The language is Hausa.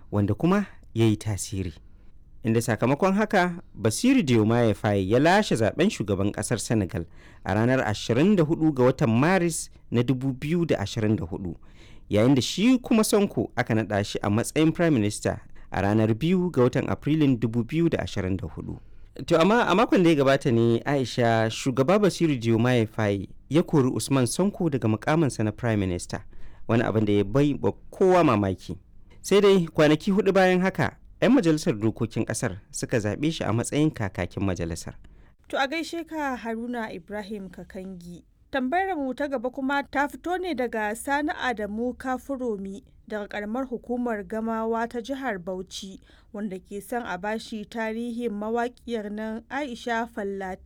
wanda kuma ya yi tasiri inda sakamakon haka basiru diomaye faye ya lashe zaben shugaban kasar senegal a ranar 24 ga watan maris na 2024 yayin da shi kuma sonko aka naɗa shi a matsayin prime minister a ranar 2 ga watan afrilun 2024 to amma a makon da ya gabata ne aisha shugaba basiru diomaye faye ya kori usman sonko daga mukaminsa na prime minister wani abin da ya bai ba kowa mamaki sai dai kwanaki hudu bayan haka 'yan majalisar dokokin kasar suka zaɓe shi a matsayin kakakin majalisar To a gaishe ka Haruna Ibrahim Kakangi. Tambayar mu ta gaba kuma ta fito ne daga Sani Adamu Kafuromi daga karamar hukumar Gamawa ta jihar Bauchi wanda ke son a bashi tarihin mawaƙiyar nan Aisha Fallati